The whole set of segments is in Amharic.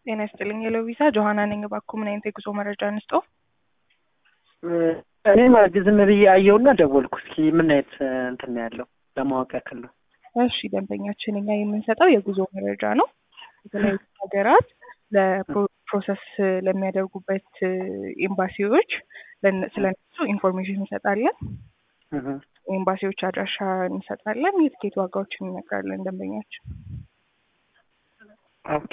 ጤና ይስጥልኝ የሎቪዛ ጆሀና ነኝ። እባክዎ ምን አይነት የጉዞ መረጃ እንስጦ? እኔ ማለት ዝም ብዬ አየሁና ደወልኩ። እስኪ ምን አይነት እንትን ነው ያለው ለማወቅ ያክል ነው። እሺ ደንበኛችን እኛ የምንሰጠው የጉዞ መረጃ ነው። የተለያዩ ሀገራት ለፕሮሰስ ለሚያደርጉበት ኤምባሲዎች ስለነሱ ኢንፎርሜሽን እንሰጣለን። ኤምባሲዎች አድራሻ እንሰጣለን። የትኬት ዋጋዎችን እነግራለን ደንበኛችን። ኦኬ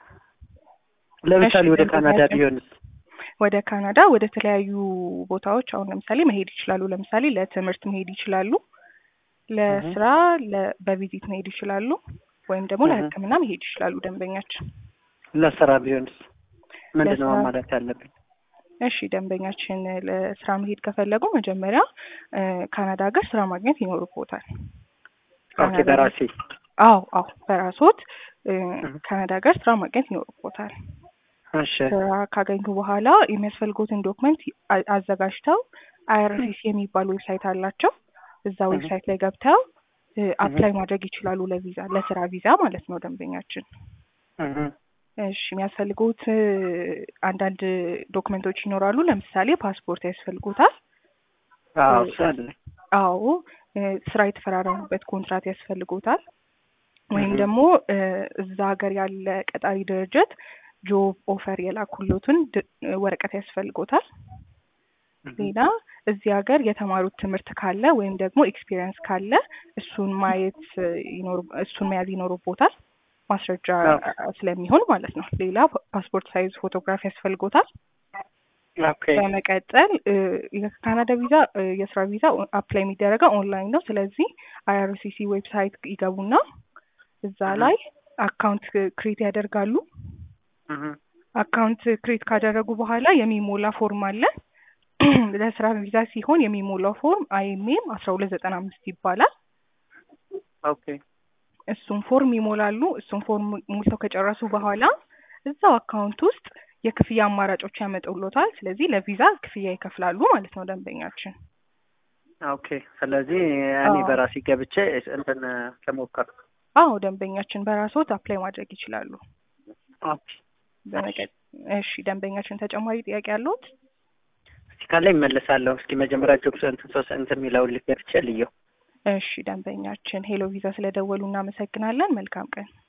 ለምሳሌ ወደ ካናዳ ቢሆንስ? ወደ ካናዳ ወደ ተለያዩ ቦታዎች አሁን ለምሳሌ መሄድ ይችላሉ። ለምሳሌ ለትምህርት መሄድ ይችላሉ። ለስራ በቪዚት መሄድ ይችላሉ። ወይም ደግሞ ለሕክምና መሄድ ይችላሉ ደንበኛችን። ለስራ ቢሆንስ ምንድን ነው ማለት ያለብኝ? እሺ ደንበኛችን ለስራ መሄድ ከፈለጉ መጀመሪያ ካናዳ ሀገር ስራ ማግኘት ይኖርቦታል። ኦኬ በራሴ አዎ አዎ በራሶት ካናዳ ሀገር ስራ ማግኘት ይኖርቦታል። እሺ ስራ ካገኙ በኋላ የሚያስፈልጉትን ዶክመንት አዘጋጅተው አይአርሲሲ የሚባል ዌብሳይት አላቸው። እዛ ዌብሳይት ላይ ገብተው አፕላይ ማድረግ ይችላሉ ለቪዛ ለስራ ቪዛ ማለት ነው ደንበኛችን። እሺ የሚያስፈልጉት አንዳንድ ዶክመንቶች ይኖራሉ። ለምሳሌ ፓስፖርት ያስፈልጉታል። አዎ አለ። አዎ ስራ የተፈራረሙበት ኮንትራት ያስፈልጉታል። ወይም ደግሞ እዛ ሀገር ያለ ቀጣሪ ድርጅት ጆብ ኦፈር የላኩሎትን ወረቀት ያስፈልጎታል። ሌላ እዚህ ሀገር የተማሩት ትምህርት ካለ ወይም ደግሞ ኤክስፒሪየንስ ካለ እሱን ማየት እሱን መያዝ ይኖርቦታል ማስረጃ ስለሚሆን ማለት ነው። ሌላ ፓስፖርት ሳይዝ ፎቶግራፍ ያስፈልጎታል። በመቀጠል የካናዳ ቪዛ የስራ ቪዛ አፕላይ የሚደረገው ኦንላይን ነው። ስለዚህ አይአርሲሲ ዌብሳይት ይገቡና እዛ ላይ አካውንት ክሬት ያደርጋሉ። አካውንት ክሬት ካደረጉ በኋላ የሚሞላ ፎርም አለ። ለስራ ቪዛ ሲሆን የሚሞላው ፎርም አይኤምኤም አስራ ሁለት ዘጠና አምስት ይባላል። ኦኬ እሱን ፎርም ይሞላሉ። እሱን ፎርም ሞልተው ከጨረሱ በኋላ እዛው አካውንት ውስጥ የክፍያ አማራጮች ያመጡሎታል። ስለዚህ ለቪዛ ክፍያ ይከፍላሉ ማለት ነው ደንበኛችን። ኦኬ ስለዚህ እኔ በራሴ ገብቼ እንትን ለሞከር አዎ ደንበኛችን በራስዎት አፕላይ ማድረግ ይችላሉ። ኦኬ በመቀጥ እሺ ደንበኛችን ተጨማሪ ጥያቄ አለዎት? እስቲ ካለ ይመለሳለሁ። እስኪ መጀመሪያ ጆብ እንትን ሶስት እንትን የሚለውን ልገብቼ ልየው። እሺ ደንበኛችን ሄሎ ቪዛ ስለደወሉ እናመሰግናለን። መልካም ቀን።